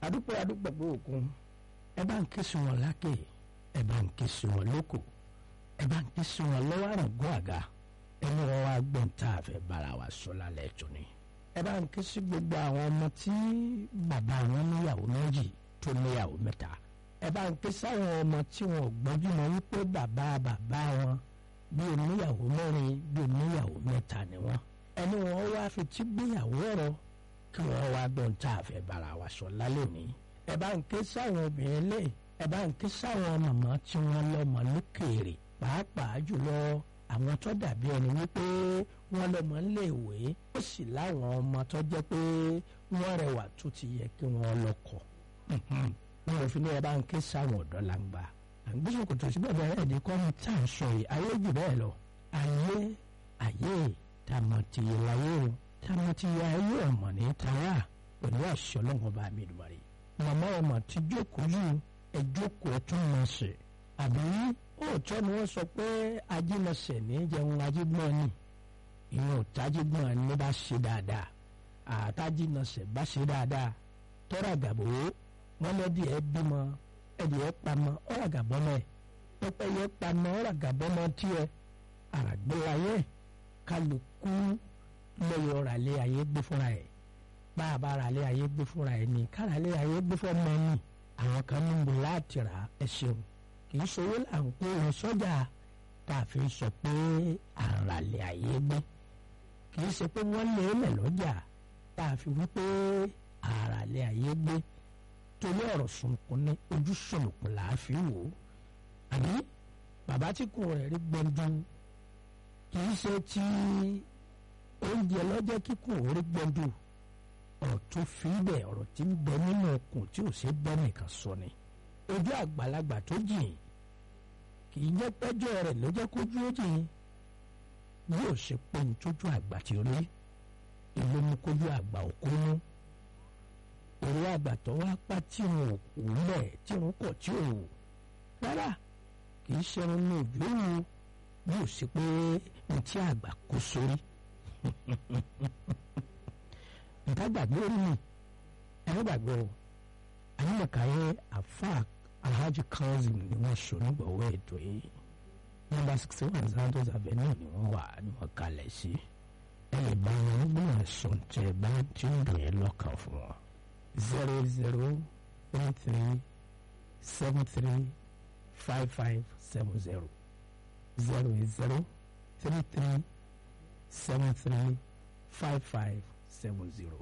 adúpẹ́ adúpẹ́ pé òkun ẹ bá ń ké sí wọn lákè ẹ bá ń ké sí wọn lóko ẹ bá ń ké sí wọn lọ́wọ́ àrùngún àga ẹni wọn wá gbọ́n tá a fẹ́ bára wa sọ lálẹ́ tó ni ẹ bá ń ké sí gbogbo àwọn ọmọ tí bàbá wọn níyàwó méjì tó níyàwó mẹ́ta ẹ bá ń ké sáwọn ọmọ tí wọn ò gbọ́njú mọ́ wípé bàbá bàbá wọn bí oníyàwó mẹ́rin bí oníyàwó mẹ́ta ni wọ́n ẹni wọn wá fi tí gbéyàwó ọ̀rọ̀ kí wọ́n wá gbọ́n tá a fẹ́ bára wa sọ lálẹ́ òní ẹ bá ń ké sáwọn obìnrin lé ẹ bá ń ké sáwọn màmá tí wọ́n lọ́mọ lókèèrè pàápàá jùlọ àwọn tó dàbí ẹni wípé wọ́n lọ́mọ léèwé ó sì láwọn ọmọ tó jẹ́ pé wọ́n rẹwà tó ti yẹ kí wọ́n lọ́kọ wọn ò fi ní ẹ bá ń ké sáwọn ọ̀dọ́ làǹgbà àgbésùn kò tó sí bẹ́ẹ̀ bẹ́ẹ̀ ẹ̀dí kọ́ ní tá à ń sọ yìí ayé jù bẹ́ẹ̀ lọ ayé ayé tàmọ̀tìyẹ láyé o tàmọ̀tìyẹ ayé ọ̀mọ̀ ní tàwa pẹ̀lú àṣẹ ọlọ́run bá mi dùbàrẹ̀ màmá ọmọ ti jókòó yìí ẹ jókòó ẹ tún mọ̀ ṣe àbí òótọ́ ni wọ́n sọ pé ajímọ̀ṣẹ̀ ní jẹun ajígbọ́n ni ìwọ̀n òtájígbọ́n ni bá ṣe dáadáa àtàjímọ̀ṣẹ̀ bá ṣe dáadáa tọ́ra gàbó wọn lẹ́dí ẹ bímọ ẹdí ẹ pamọ́ ọ̀rà gàbọ́mọ ẹ pẹ́pẹ́ yẹ pamọ́ ọ̀rà gàbọ́mọ tiẹ̀ àràgbélayé kálukú lẹ́yìn ọ̀rà lé ayé gbé fúnra ẹ̀ bá a bá ara lé ayé gbé fúnra ẹ̀ ní kára lé ayé gbé fúnra ẹ̀ ní àwọn kan ní bò láti rà ẹ ṣeun kì í ṣòwò là ń kó wọn sọ́jà tá a fi sọ pé àrà lé ayé gbé kì í ṣe pé wọ́n lé lẹ̀ lọ́jà tá a fi wí pé àrà lé ayé gbé torí ọ̀rọ̀ sunkún ní ojú sọ̀lùkùn là á fi wò ó àbí bàbá tí kò rẹ̀ rí gbẹ̀ndún kì í ṣe ti oúnjẹ lọ́jọ́ kíkùn orí gbẹ̀ndún ọ̀rọ̀ tó fi bẹ̀ ọ̀rọ̀ tí ń bẹ nínú ọkùn tí ò ṣe bẹ́ nìkan sọ ni ojú àgbàlagbà tó jìn kì í jẹ́ pẹ́jọ́ rẹ̀ ló jẹ́ kójú ó jìn yóò ṣe pé ní tójú àgbà tí ó rí ìlú mú kójú àgbà òkú mú òru àgbà tó wá pa tí wọn ò kú lẹ̀ tí wọn kọ̀ tí ò wò rárá kì í ṣe irun ní òjò wù yóò ṣe pé ní tí àgbà kó sórí nǹkan gbàgbé orí mi ẹni gbàgbé o àyìnbàkàyé àfa alhaji kazeem ni wọ́n sọ nígbàwọ́ ètò yìí nọ́mbà sixty one santos avenue ni wọ́n wà ní wọ́n kalẹ̀ sí ẹ lè bá wọn nígbà ẹ̀sùn tẹ bá tí ń dùn yẹn lọ́kàn fún wọn zero zero one three seven three five five seven zero zero zero three three seven three five five seven zero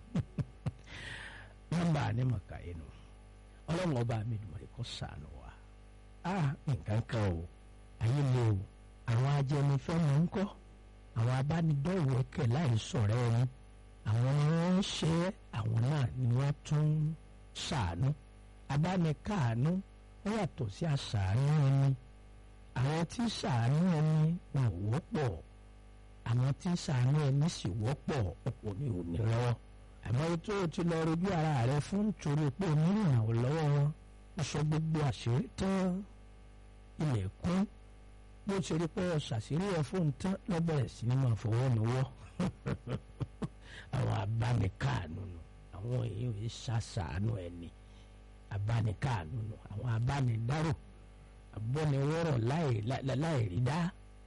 nọ́mbà ní màkà yìí nù ọlọ́run ọba mi dùn mọ́ sànù wa a nǹkan kan o ayé mi o àwọn ajẹnifẹ́ mi ń kọ́ àwọn abánidọ́wọ́kẹ̀ láì sọ̀rọ̀ ẹni àwọn ni wọ́n ń ṣe àwọn náà ni wọ́n tún ṣàánú abánikáàánú wọ́n yàtọ̀ sí àṣàánú ẹni àwọn tí ṣàánú ẹni wọn ò wọ́pọ̀ àwọn tí ṣàánú ẹni sì wọ́pọ̀ ọ̀pọ̀ ní òní lọ́wọ́ àmọ́ tó o ti lọ rojú ara rẹ fún nítorí pé onírìnà ò lọ́wọ́ wọn ó sọ gbogbo àṣírí tán ilẹ̀ kún bó ti rí pé ọ ṣàṣírí ẹ fóun tán lọ́bẹ̀rẹ̀ sí ni máa fọwọ́ mi wọ́ àwọn abánikáàánú nù àwọn èèyàn yìí ṣàṣàánú ẹni abánikáàánú nù àwọn abánidárò abọ́niwọ́rọ̀ láì rí dá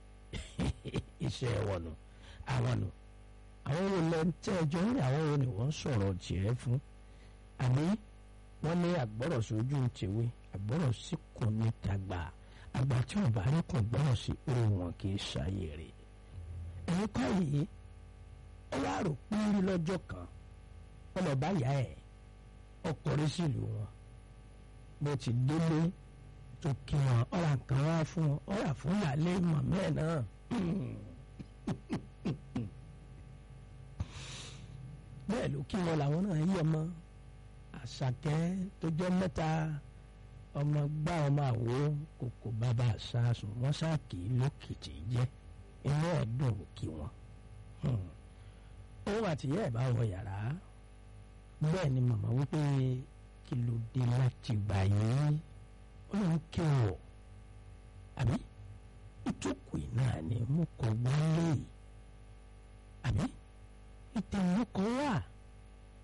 iṣẹ́ wọn nù àwọn nù àwọn wo lẹ ń tẹ́ ẹjọ́ ní àwọn wo ni wọ́n sọ̀rọ̀ tiẹ̀ fún àbí wọ́n ní àgbọ̀rọ̀ sójú tèwe àgbọ̀rọ̀ sí kò ní tàgbà àgbà tí wọ́n bá rí kàn gbọ́rọ̀ sí orí wọn kì í ṣàyè rẹ̀ ẹ̀yin kọ́ yìí ó wá rò pírí lọ́jọ́ kan wọ́n lọ bá yá ẹ̀ ọkùnrin sílùú wọn bó ti délé tó kí wọn ọ̀rà kan wá fún wọn ọ̀rà fún ìyáálé mọ̀mọ́ ẹ̀ náà bẹ́ẹ̀ ló kí wọn làwọn náà yí ọmọ àṣàkẹ́ tó jẹ́ mẹ́ta ọmọ gbá ọmọ àwo kòkò bàbá àṣàṣùn wọn ṣáàkì lókìtì jẹ́ inú ẹ̀dùn kí wọn. òun àtìyẹ́ ẹ̀ bá wọ yàrá bẹ́ẹ̀ ni màmá wípé kí ló dé láti gbà yín ó lóun kí wọ̀ àbí ìjókòó náà ni mo kọ̀ wálé àbí ìtẹ̀wọ́ kan wà